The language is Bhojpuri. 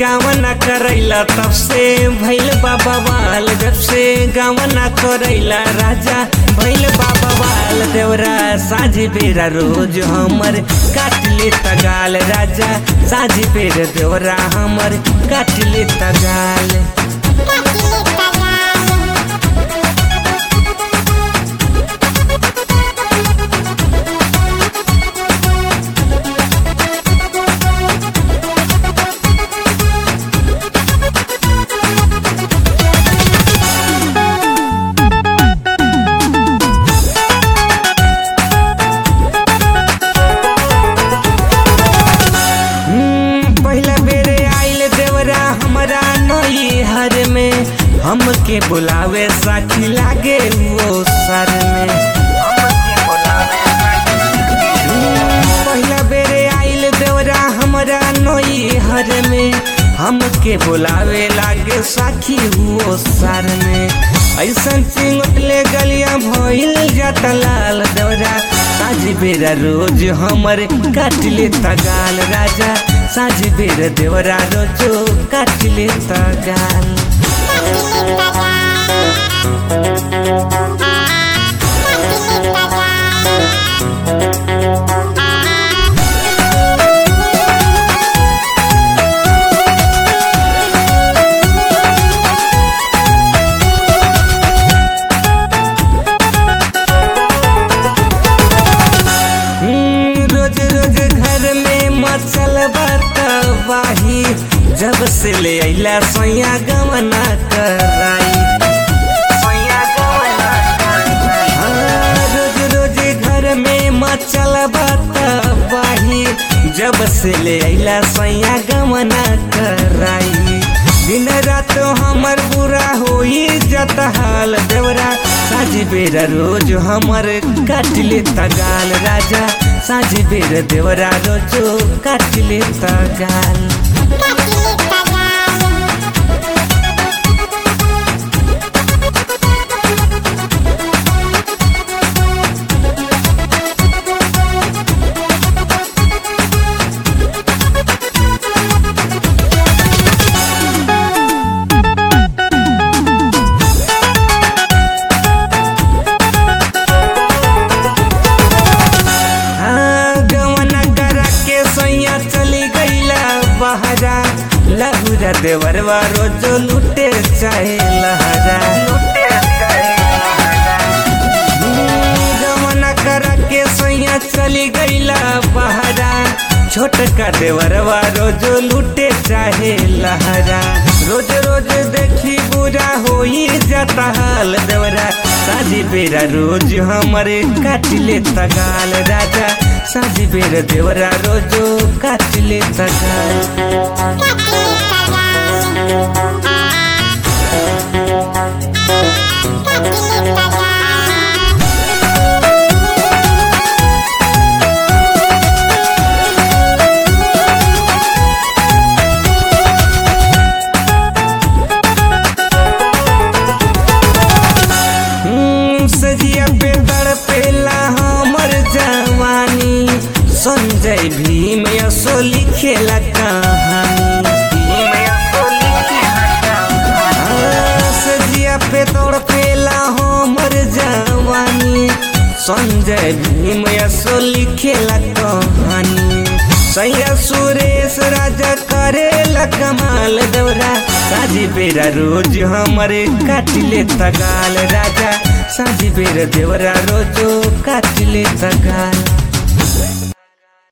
गावना करैला तब से भैल बाबा वाल जब से गावना करैला राजा भैल बाबा वाल देवरा साझी बेरा रोज हमर काट ले तगाल राजा साझी बेर देवरा हमर काट ले तगाल हम्म, पहिला बेरे आइल देवरा हमरा नई हर में हमके बुलावे साथी लागे वो सर में हम्म, पहिला बेरे आइल देवरा हमरा नई हर में हमके बुलावे लागे साखी हुओ सर में ऐसन चिंगले गलिया भइल जाता लाल देवरा साझ बेरा रोज हमर काट ले तगाल राजा साझ बेर देवरा रोजो काट ले तगाल हम्म, रोज रोज घर में मचल बतवाही जब से ले अइला सोया गवना कराई हाँ, रोज रोज घर में मचल बतवाही जब से ले अइला सोया गवना कराई दिन रात हमर बुरा होई जत हाल देवरा साझ बेरा रोज हमर काट ले तगाल राजा साझ बेर देवरा रोजो काट ले तगाल हाँ, गवना करा के सैया चली गईला बहरा लहुरा देवरवा रोजो लुटे चाहे लहरा हम्म, गवना करा के सैया चली गईला बहरा छोटका देवरवा रोजो लुटे चाहे लहरा रोज रोज देखी बुरा होई जाता हाल देवरा साझी बेरा रोज हमरे काट ले तगाल राजा साझी बेरा देवरा रोजो काट ले तगाल हम्म, सजिया पे तड़पेला हमर जवानी संजय भीम यसो लिखेला कहानी हाँ, सजिया पे तड़पेला हमर जवानी संजय भीम यसो लिखेला कहानी सैया सुरेश राजा करेला कमाल दौरा साझी बेरा रोज हमरे काटिले तगाल राजा साझी बेरा देवरा रोजो काटिले तगाल